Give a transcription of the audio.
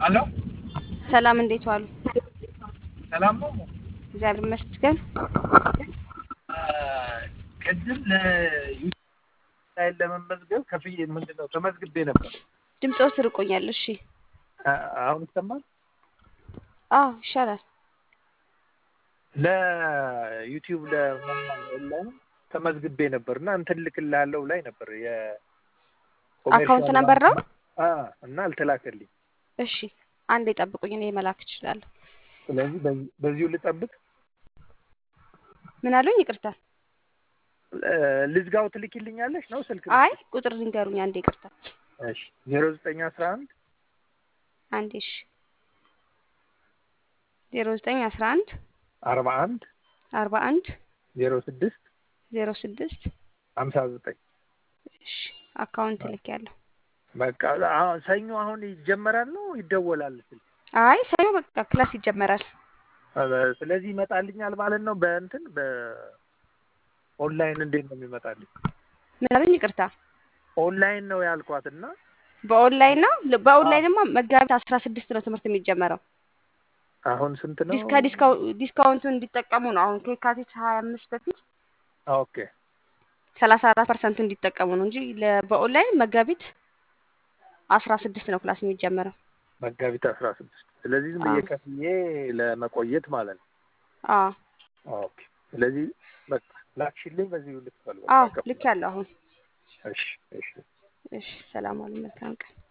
አሎ ሰላም እንዴት ዋሉ? ሰላም ነው። እግዚአብሔር ይመስገን። ቅድም ለዩቲዩብ ላይ ለመመዝገብ ከፍዬ ምንድን ነው ተመዝግቤ ነበር። ድምፅዎ ርቆኛል። እሺ አ- አሁን ይሰማል። አዎ ይሻላል። ለዩቲዩብ ለመማር ኦንላይን ተመዝግቤ ነበር እና እንትን ልክልሃለሁ ላይ ነበር አካውንት ነበር ነው? አ እና አልተላከልኝ። እሺ አንዴ ጠብቁኝ፣ እኔ መላክ እችላለሁ። ስለዚህ በዚህ- በዚሁ ልጠብቅ። ምን አሉኝ? ይቅርታ። እ- ልዝጋው ትልኪልኛለሽ ነው ስልክ? አይ ቁጥር ንገሩኝ አንዴ። ይቅርታ እሺ ዜሮ ዘጠኝ አስራ አንድ አንዴ። እሺ ዜሮ ዘጠኝ አስራ አንድ አርባ አንድ አርባ አንድ ዜሮ ስድስት ዜሮ ስድስት ሀምሳ ዘጠኝ እሺ አካውንት ልክ ያለሁ። በቃ አሁን ሰኞ አሁን ይጀመራል ነው ይደወላል ስልክ? አይ ሰኞ በቃ ክላስ ይጀመራል። አ- ስለዚህ ይመጣልኛል ማለት ነው። በእንትን በኦንላይን እንዴት ነው የሚመጣልኝ? ምን አሉኝ? ይቅርታ ኦንላይን ነው ያልኳት እና በኦንላይን ነው። በኦንላይንማ መጋቢት አስራ ስድስት ነው ትምህርት የሚጀመረው። አሁን ስንት ነው? ዲስካ ዲስካው ዲስካውንቱን እንዲጠቀሙ ነው። አሁን ከየካቲት ሀያ አምስት በፊት ኦኬ ሰላሳ አራት ፐርሰንቱ እንዲጠቀሙ ነው እንጂ ለ- በኦንላይን መጋቢት አስራ ስድስት ነው ክላስ የሚጀመረው። መጋቢት አስራ ስድስት ስለዚህ ዝም ብዬ አዎ። ከፍዬ ለመቆየት ማለት ነው። አዎ ኦኬ ስለዚህ በቃ ላክሽልኝ በዚሁ ልትፈልግ አዎ ልክ ያለው አሁን። እሺ እሺ እሺ ሰላም አሉ። መልካም ቀን